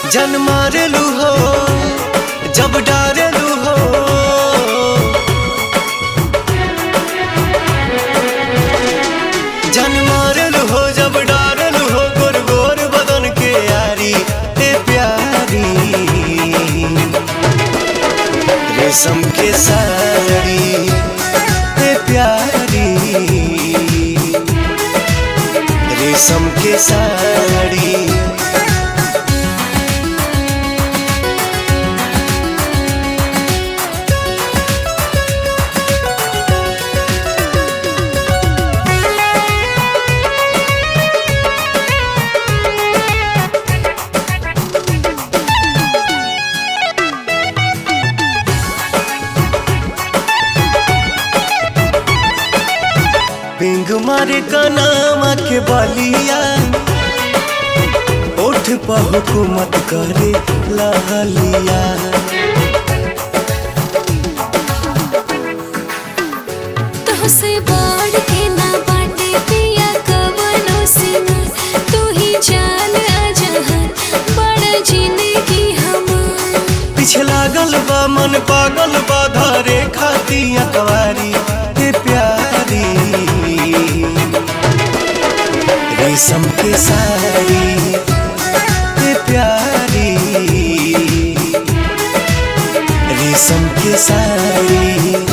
जन मारेलू हो जब डारेलू हो जन मारेलू हो जब डारेलू हो गोर गोर बदन के यारी ए प्यारी रेशम के साड़ी ए प्यारी रेशम के साड़ी पिंग मारे कनामा के बलिया उठ पर हुकूमत करे लहलिया तोहसे बढ़ के ना बाटे पिया कवनो सीमा तू ही जान अजहर बड़ा जिंदगी हमार पीछे लागल बा मन पागल बा धरे खाती अकवारी हे प्यारी रेशम के साड़ी हे प्यारी रेशम के साड़ी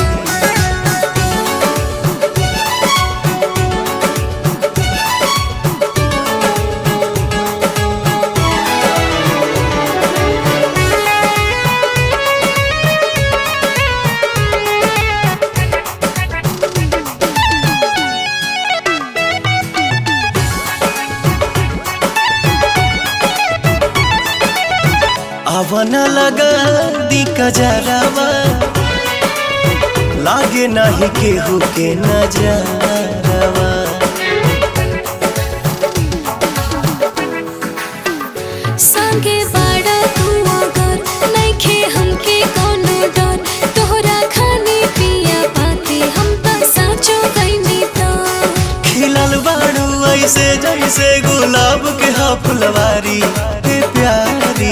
आवन लगा दी कजरावा लागे नाही केहू के नजरवा संगे बाड़ा तू अगर नइखे हमके कोनो डर तोहरा खाने पिया पाते हम त साचो गइनी तो खिलल बाड़ू ऐसे जैसे गुलाब के हा फुलवारी हे प्यारी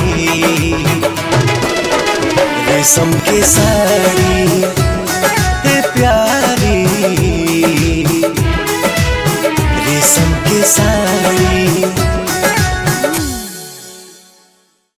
रेशम के साड़ी हे प्यारी रेशम के साड़ी